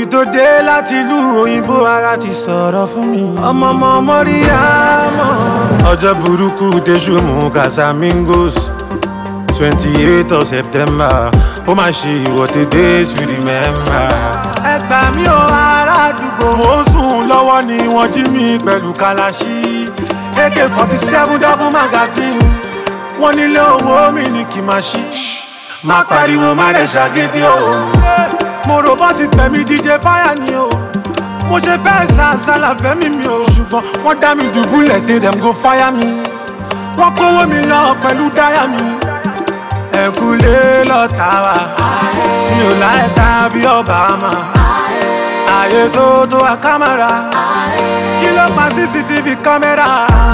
tó dé láti ìlú òyìnbó ara ti sọ̀rọ̀ fún mi. ọmọ ọmọ mọ́ríyámọ̀. ọjọ́ burúkú tẹ̀sù mú casamigos twenty eight of september ó máa ṣe ìwọ́de days to remember. ẹ gbà mí o ará àdúgbò. mo ń sùn lọ́wọ́ ni wọ́n jí mi pẹ̀lú kalaṣí ak forty seven double magazine wọ́n nílé owó mi ní kí n máa ṣí. má pariwo má lè ṣàgídí o. mo rò bọ́ ti pẹ̀mí díje fáyà ni o. mo ṣe fẹ́ sàṣàlà fẹ́mi mi o. ṣùgbọ́n wọ́n dá mi dùbúlẹ̀ say dem go fire mi. wọ́n kówó mi lọ pẹ̀lú dáyà mi. ẹ̀kúlé lọ́ta wa. mi ò láyé ta bí Obama. ààyè tó tó a kámẹ́rà. kí ló pa cctv kámẹ́rà.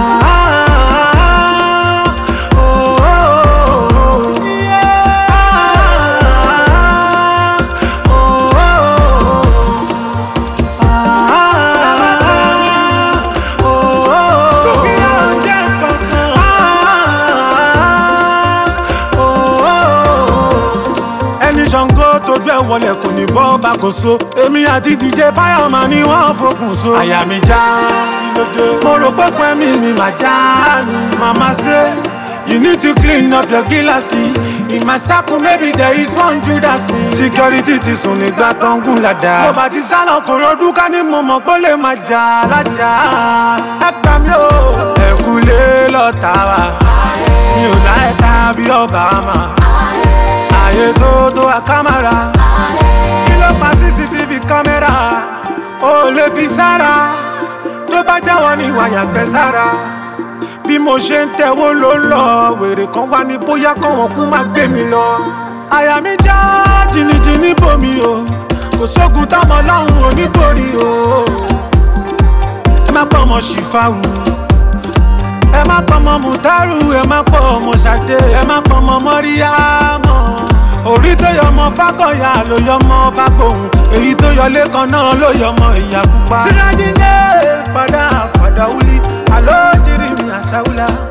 ẹni ṣàngó tójú ẹ wọlé kò ní bọ́ bá kò so èmi àti dj fireman ni wọ́n fokùn so. àyà mi já mo rò pé pẹ́mí mi mà já ni màmá ṣe you need to clean up your gíláàsì in my circle maybe there is one judas. security ti sùn nígbà tó ń gùn ládàá. mo bá ti sálọ kò rọdún ká ní mo mọ̀ pé ó lè máa jà lájà. ẹ gbà mí o. ẹ̀kúlé lọ́ta wa mi ò láyé ta bí Obama ààyè tó tó a kámẹ́rà kí ló pa cctv kámẹ́rà ó lè fi sára tó bá jáwọ́ ní wàyà gbẹ sára bí mo ṣe ń tẹ̀wó ló ń lọ wèrè kan wá ní bóyá kọ́wọ́n kú má gbé mi lọ àyà mi já jìnnìjìnnì bomi o kò sógun táwọn ọlọ́run oníborí o ẹ má pọ̀ ọmọ ṣìfàwù ẹ má pọ̀ ọmọ mùtárù ẹ má pọ̀ ọmọ ṣàdé ẹ má pọ̀ ọmọ mọ́ríyámọ̀ orí tó yọ ọmọ fákọ̀yà ló yọ ọmọ fágbóhùn èyí tó yọ lẹ́kan náà ló yọ ọmọ ìyá pupa. sirajinde fada fada wuli alo jiri mi asawula.